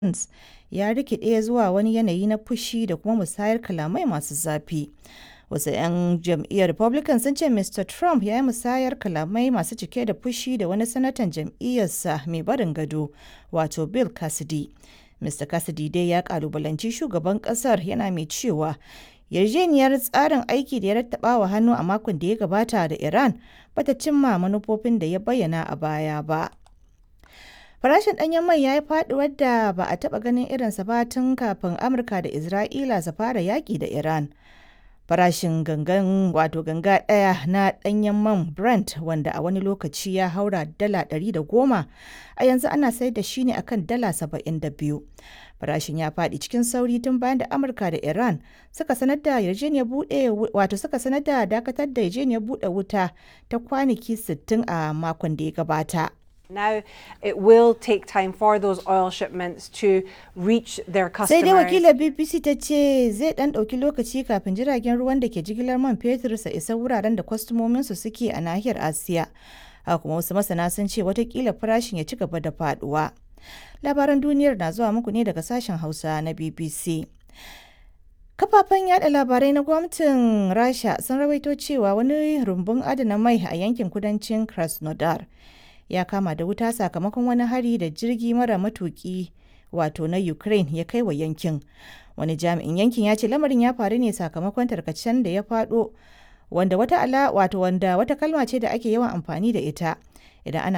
Pence ya rikide zuwa wani yanayi na fushi da kuma musayar kalamai masu zafi. Wasu 'yan jam'iyyar Republican sun ce Mr. Trump ya yi musayar kalamai masu cike da fushi da wani sanatan jam'iyyarsa mai barin gado, wato Bill Cassidy. Mr. Cassidy dai ya kalubalanci shugaban kasar yana mai cewa yarjejeniyar tsarin aiki da ya rattaba wa hannu a makon da ya gabata da Iran bata cimma manufofin da ya bayyana a baya ba. Farashin ɗanyen mai ya yi faɗuwar da ba a taɓa ganin irinsa ba tun kafin Amurka da Isra'ila su fara yaƙi da Iran. Farashin gangan wato ganga ɗaya na ɗanyen man Brent wanda a wani lokaci ya haura dala ɗari da goma a yanzu ana sayar da shi ne akan dala saba'in da biyu. Farashin ya faɗi cikin sauri tun bayan da Amurka da Iran suka sanar da yarjejeniyar buɗe wato suka sanar da dakatar da yarjejeniyar buɗe wuta ta kwanaki 60 a makon da ya gabata. Now it will take time for those oil shipments to reach their Sai dai customers. wakilar BBC ta ce zai ɗan ɗauki lokaci kafin jiragen ruwan da ke jigilar man fetur su isa wuraren da kwastomominsu suke a nahiyar Asiya. Haka kuma wasu masana sun ce watakila farashin ya ci gaba da faduwa. Labaran duniyar na zuwa muku ne daga sashen Hausa na BBC. Kafafen yada labarai na gwamnatin Rasha sun rawaito cewa wani rumbun adana mai a yankin kudancin Krasnodar ya kama da wuta sakamakon wani hari da jirgi mara matuki wato na Ukraine ya kai wa yankin. Wani jami'in yankin ya ce lamarin ya faru ne sakamakon tarkacen da ya faɗo wanda wata ala wato wanda wata kalma ce da ake yawan amfani da ita idan ana